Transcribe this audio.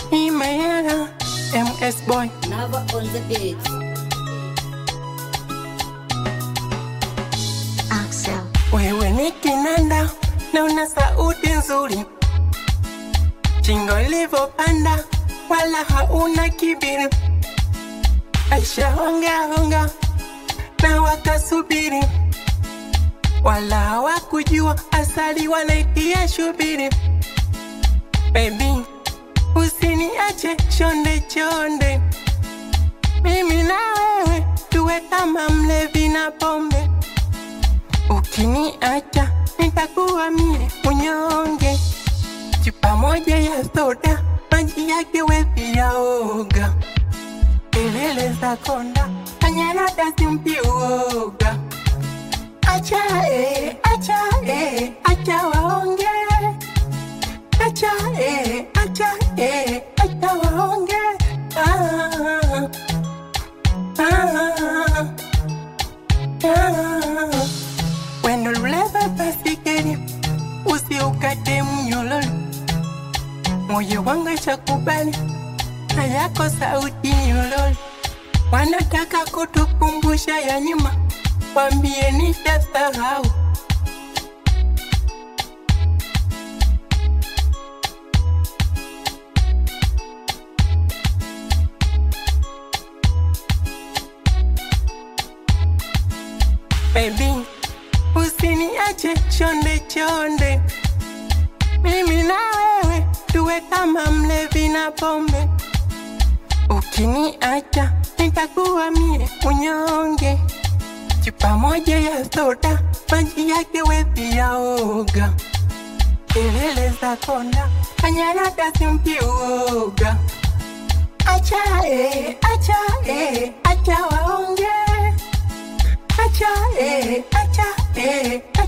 Imayera MS Boy Never on the beat. Axel. wewe ni kinanda na una sauti nzuri, chingo ilivyopanda wala hauna kibiri. Aisha honga honga na wakasubiri, wala hawakujua asali wanaitia shubiri. Baby, usiniache chonde chonde, mimi na wewe tuwe kama mlevi na pombe. Ukiniacha nitakuwa mie mnyonge. Chupa moja ya soda, maji yake we pia oga. Kelele za konda, kanyarada simpi uoga. Acha eh, acha eh, acha waonge. Acha eh, acha eh, acha waonge. Ah, ah, ah. Wendo luleva basikeli, usiukate mnyololo. Moyo wangu shakubali, na yako sauti nyololo. Wanataka kutukumbusha ya nyuma, wambie nitasahau. Baby, usiniache chonde chonde, mimi na wewe tuwe kama mlevi na pombe. Ukiniacha nitakuwa mie unyonge. Chupa moja ya soda, maji yake we pia oga. Kelele za konda, kanyarada simpi uoga. Acha eh, acha eh, acha waonge. Acha eh, acha eh,